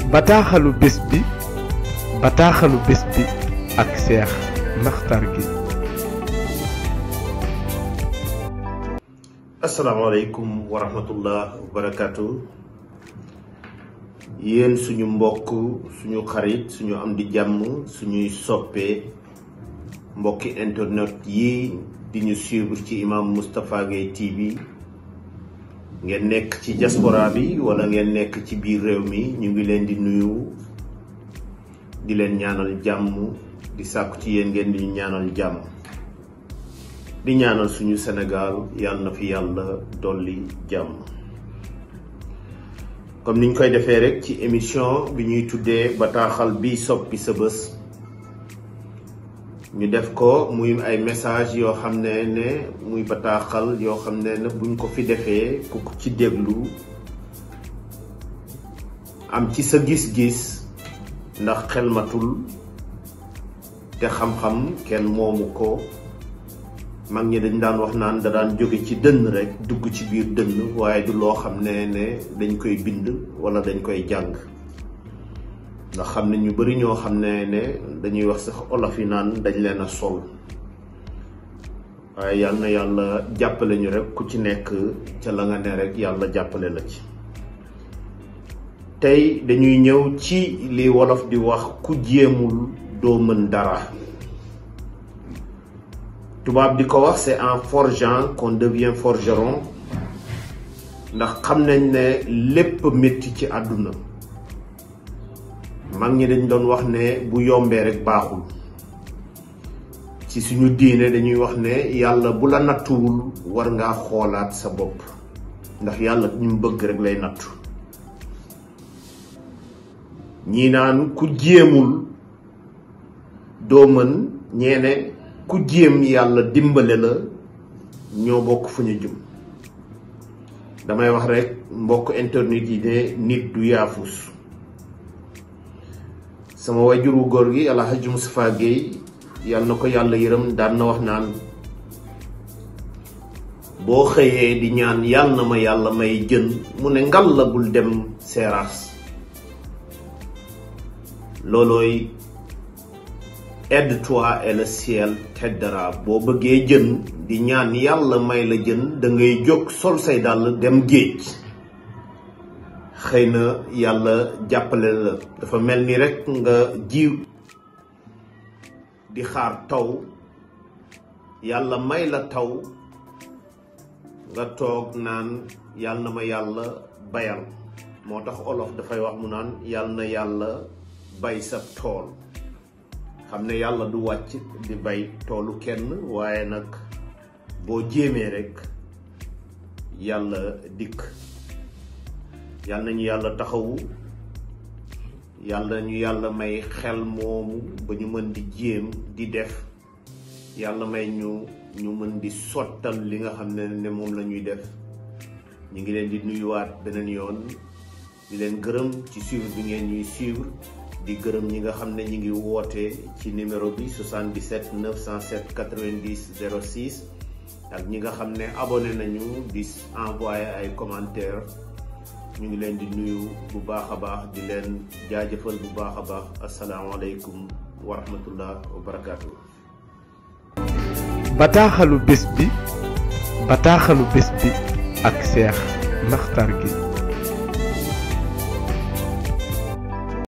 bataaxalu bés bi bataaxalu bés bi ak Cheikh Makhtar Gueye asalaamaaleykum wa rahmatullah wa barakaatu yéen suñu mbokk suñu xarit suñu am di jàmm suñuy soppee mbokki internet yi di ñu suivre ci imam Moustapha Gueye TV ngeen nekk ci diaspora bi wala ngeen nekk ci biir réew mi ñu ngi leen di nuyu di leen ñaanal jàmm di sàkku ci yéen ngeen di ñu ñaanal jàmm di ñaanal suñu Sénégal yàlla na fi yàlla dolli jàmm comme niñ koy defee rek ci émission bi ñuy tuddee bataaxal bi soppi sa bés ñu def ko muy ay message yoo xam ne ne muy bataaxal yoo xam ne ne buñ ko fi defee ku ko ci déglu am ci sa gis-gis ndax xel matul te xam-xam kenn moomu ko mag ñi dañ daan wax naan da daan jóge ci dënn rek dugg ci biir dënn waaye du loo xam ne ne dañ koy bind wala dañ koy jàng ndax xam ne ñu bari ñoo xam ne ne dañuy wax sax olof yi naan dañ leen a sol waaye yal na yàlla jàppale ñu rek ku ci nekk ca la nga ne rek yàlla jàppale la ci tey dañuy ñëw ci li wolof di wax ku jéemul doo mën dara tubaab di ko wax c'est en forgeant qu'on devient forgeron ndax xam nañ ne lépp métti ci àdduna mag ñi dañ doon wax ne bu yombee rek baaxul ci suñu diine dañuy wax ne yàlla bu la nattuwul war ngaa xoolaat sa bopp ndax yàlla ñu bëgg rek lay nattu ñii naan ku jéemul doo mën ñeene ku jéem yàlla dimbale la ñoo bokk fu ñu jëm damay wax rek mbokk internet yi ne nit du yaafus sama wajuru góor gi El Hadj Moustapha Gueye yàlla na ko yàlla yërëm daan na wax naan boo xëyee di ñaan yàlla na ma yàlla may jën mu ne ngal la bul dem seeraas loolooy aide-toi et le ciel t'aidera boo bëggee jën di ñaan yàlla may la jën da ngay jóg sol say dàll dem géej xëy na yàlla jàppale la dafa mel ni rekk nga jiw di xaar taw yàlla may la taw nga toog naan yàlla na ma yàlla bayal moo tax olof dafay wax mu naan yàlla na yàlla bay sa tool xam ne yàlla du wàcc di bay toolu kenn waaye nag boo jéemee rekk yàlla dikk yàlla nañu yàlla taxawu yàlla ñu yàlla may xel moomu ba ñu mën di jéem di def yàlla may ñu ñu mën di sottal li nga xam ne ne moom la ñuy def ñu ngi leen di nuyuwaat beneen yoon di leen gërëm ci suivre bi ngeen ñuy suivre di gërëm ñi nga xam ne ñi ngi woote ci numéro bi 77 907 90 06 ak ñi nga xam ne abonné nañu di envoyé ay commentaires ñu ngi leen di nuyu bu baax a baax di leen jaajëfal bu baax a baax asalaamaaleykum wa rahmatullah wa barakaatu. bataaxalu bés bi bataaxalu bés bi ak Cheikh Makhtar Gueye